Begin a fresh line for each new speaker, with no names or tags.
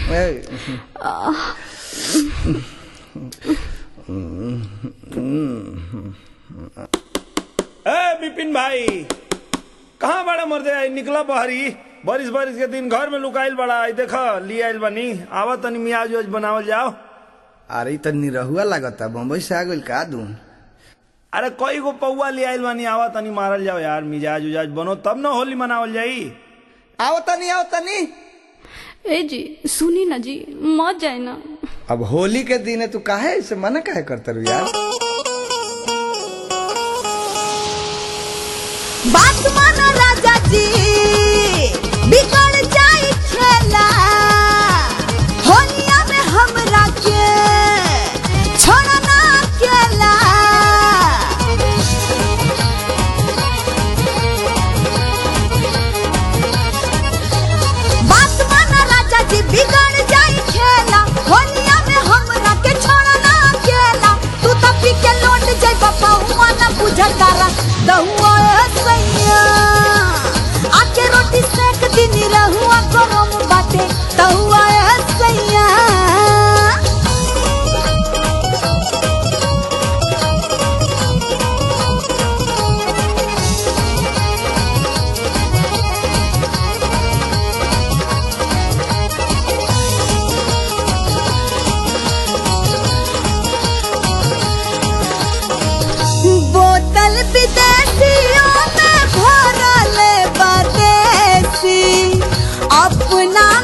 ए,
ए बिपिन भाई कहाँ बड़ा मर्दे आई निकला बहरी बारिश बारिश के दिन घर में लुकाइल बड़ा आई देख ले आइल बनी आवा तनी मियाज उज बनावल जाओ
अरे त निरहुआ लागता बम्बई से आ गइल का दू
अरे कई गो पौआ ले आइल बनी आवा तनी मारल जाओ यार मिजाज उजाज बनो तब न होली मनावल जाई
आओ तनी आओ तनी
ए जी सुनी ना जी मत जाए ना
अब होली के दिन है तू काहे ऐसे मना काहे करता रू यार
बात मानो राजा जी बिगड़ जाई खेला होलिया में हमरा के छोड़ना अकेला बात मानो राजा जी बिगड़ जाई खेला होलिया में हमरा के छोड़ना अकेला तू तो पी के लौट जाई बापा हुआ ना बुझतारा दहुआ ए सैया आके रोटी सेक दिन रहुआ गरम बाटे दहुआ ए सैया बोतल विदेशियों में भरल बदेसी अपना